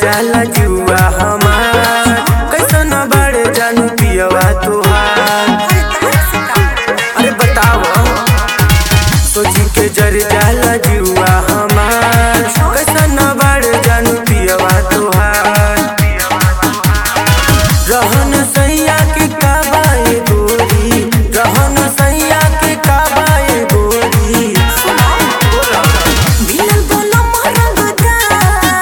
जाला जुआ हमार कैसन बाड़े जानू पियवा तुहार अरे बताओ सोची के जर जाला जुआ हमार कैसन बाड़े जानू पियवा तुहार रहन सैया के काबाए गोरी रहन सैया के काबाए गोरी मिलल बोलो मोरंगदा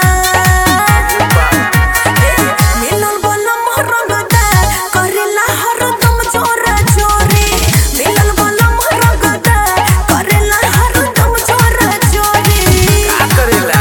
मिलल बोलो मोरंगदा करेला हरदम जोरा जोरे मिलल बोलो मोरंगदा करेला हरदम जोरा जोरे का करेला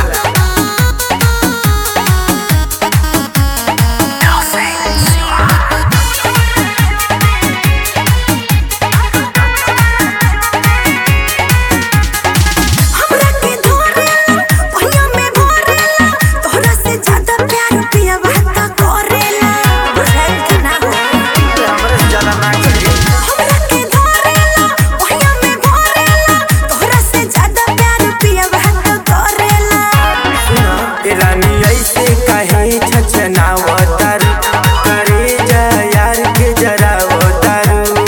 हमरा के धोरेला पहिया में भरेला तोहरा से ज्यादा प्यार पिया बात करेला बुझाइल कि ना हो हमरे से ज्यादा ना करी हमरा के धोरेला पहिया में भरेला तोहरा से ज्यादा प्यार पिया बात करेला ए रानी ऐसे काहे छछनावतार करे जा यार के जरावतार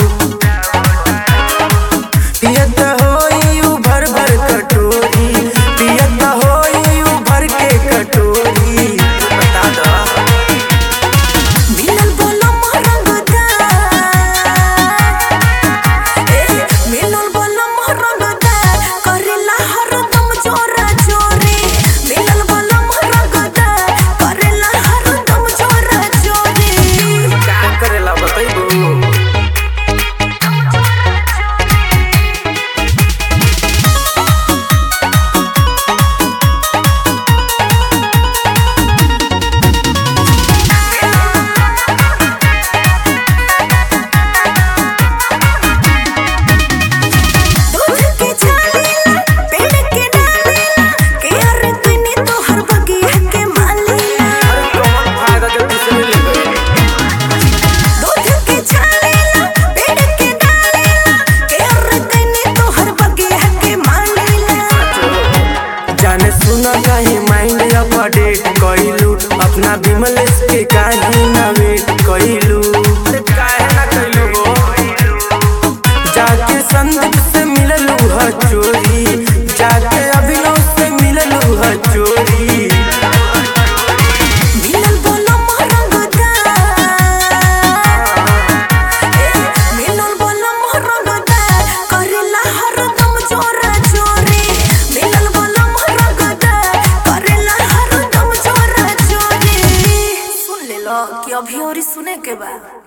पियत होई उ भर भर कटोरी पियत होई उ भर के कटोरी बता दो मिलल बोलो मोरंगदा ए मिलल बोलो मोरंगदा करेला हरदम जोरा जोरे मिलल बोलो मोरंगदा करेला हरदम जोरा जोरे का करेला बतैबू दूध के छालीला पेड़ के डालीला के हर तनी तोहर बगिया के मालीला अरे कौन फायदा जब दूसरे ले गए दूध के छालीला पेड़ के डालीला के हर तनी तोहर बगिया के मालीला जाने सुना काहे माइंड अपडेट कइलू अपना बिमलेश के काहे ना वेट कइलू अरे काहे ना कइलू हो जाके संदीप से मिललू ह चोरी जाके अभिनव से मिललू ह चोरी मिलल बोलो मोरंगदा ए मिलल बोलो मोरंगदा करेला हरदम जोरा जोरे मिलल बोलो मोरंगदा करेला हरदम जोरा जोरे सुन ले लो कि अभी और सुने के बा